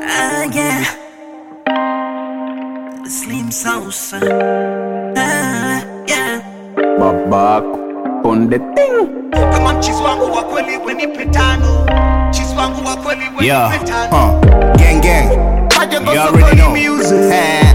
Ah, yeah. Slim Sauce. Ah, yeah. Babak on the thing. Kama mchizi wangu wa kweli wenipe tano. Mchizi wangu wa kweli Yeah, wenipe tano. uh, gang gang. Majengo You sokoni already know. music. Eh,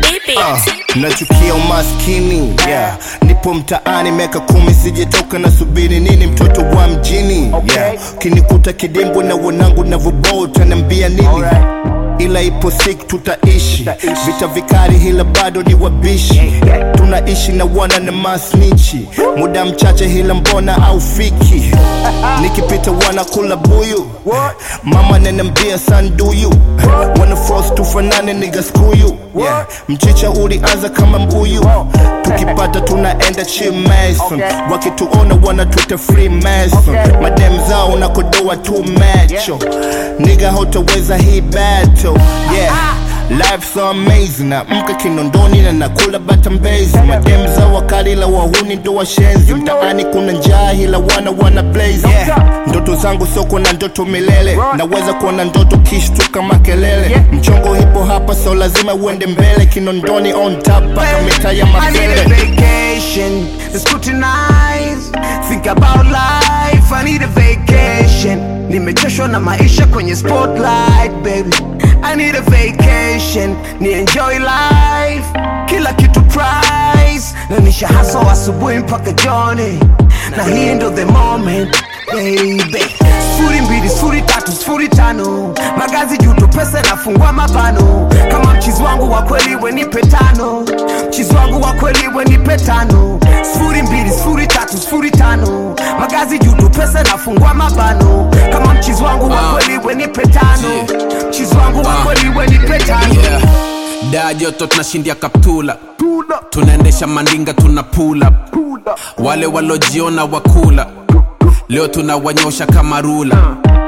uh, nachukia umaskini yeah. nipo mtaani miaka kumi sijetoka na subiri nini mtoto wa mjini yeah. kinikuta kidimbwi na wanangu navyoboa utaniambia nini ila ipo siku tutaishi vita vikali hila bado ni wabishi tunaishi na wana na masnichi muda mchache hila mbona au fiki nikipita wana kula buyu mama nanambia sanduyu wana force tufanane niga skuyu yeah. mchicha ulianza kama mbuyu tukipata tunaenda chimason wakituona wanatuita free mason madem zao nakodoa tu macho niga hotaweza hii battle yeah Life so amazing na mka kinondoni na nakula batambezi madem za wakali la wahuni ndo washenzi mtaani kuna njaa ila wana wana blaze yeah. ndoto zangu soko na ndoto milele naweza kuona ndoto kishtuka makelele mchongo hipo hapa so lazima uende mbele kinondoni on top mpaka mitaa ya I need a mafele vacation to scrutinize, think about life. I need a vacation. Nimechoshwa na maisha kwenye spotlight, baby. I need a vacation, ni enjoy life. Kila kitu price, na nisha hustle asubuhi mpaka jioni, na hii ndo the moment baby. Sifuri mbili, sifuri tatu, sifuri tano, magazi juto, pesa nafungua mabano. Kama mchizi wangu wa kweli wenipe tano, mchizi wangu wa kweli wenipe tano. Sifuri mbili, sifuri tatu, sifuri tano, magazi juto, pesa nafungua mabano. Kama mchizi wangu wa kweli wenipe tano, mchizi wangu wa kweli wenipe tano. yeah. daa joto tunashindia kaptula tunaendesha mandinga tuna pula wale walojiona wakula leo tunawanyosha kama rula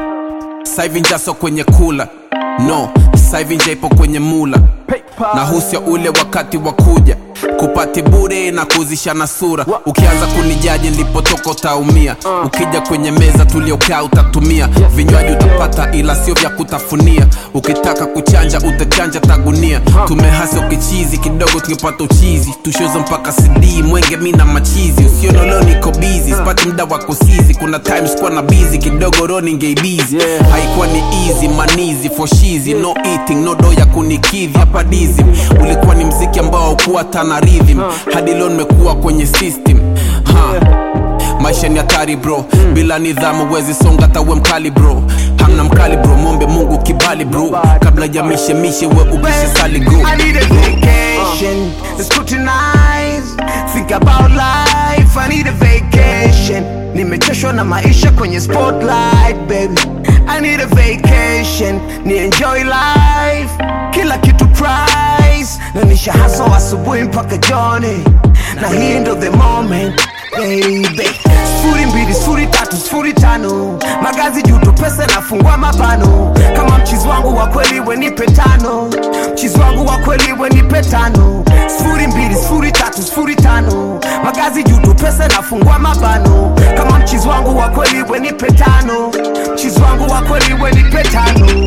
saivi njaso kwenye kula no saivi nja ipo kwenye mula na husio ule wakati wa kuja kupati bure na kuzishana sura ukianza kunijaji nilipotoka utaumia ukija kwenye meza tuliokaa utatumia vinywaji utapata ila sio vya kutafunia ukitaka kuchanja utachanja tagunia tumehasa ukichizi kidogo tungepata uchizi tushozo mpaka cd mwenge mi na machizi usione leo niko bizi sipati mda wa kusizi kuna times kuwa na bizi kidogo roningeibizi haikuwa ni easy manizi foshizi no eating no do ya kunikidhi hapa dizi ulikuwa ni mziki ambao kuwa tana rhythm hadi leo nimekuwa kwenye system ha maisha ni hatari bro bila nidhamu wezi songa tawe mkali bro hamna mkali bro mombe mungu kibali bro kabla ya mishemishe we upishe sali go I need a vacation to scrutinize, think about life. I need a vacation. Nimechoshwa na maisha kwenye spotlight, baby. I need a vacation, ni enjoy life. Kila kitu price, na nisha hustle asubuhi mpaka jioni, na hii ndo the moment baby. Sifuri mbili, sifuri tatu, sifuri tano, magazi juto, pesa nafungua mabano. Kama mchizi wangu wa kweli wenipe tano, mchizi wangu wa kweli wenipe tano. Sifuri mbili, sifuri tatu, sifuri tano, magazi juto, pesa nafungua mabano. Kama mchizi wangu wa kweli wenipe tano, mchizi wangu wa kweli wenipe tano.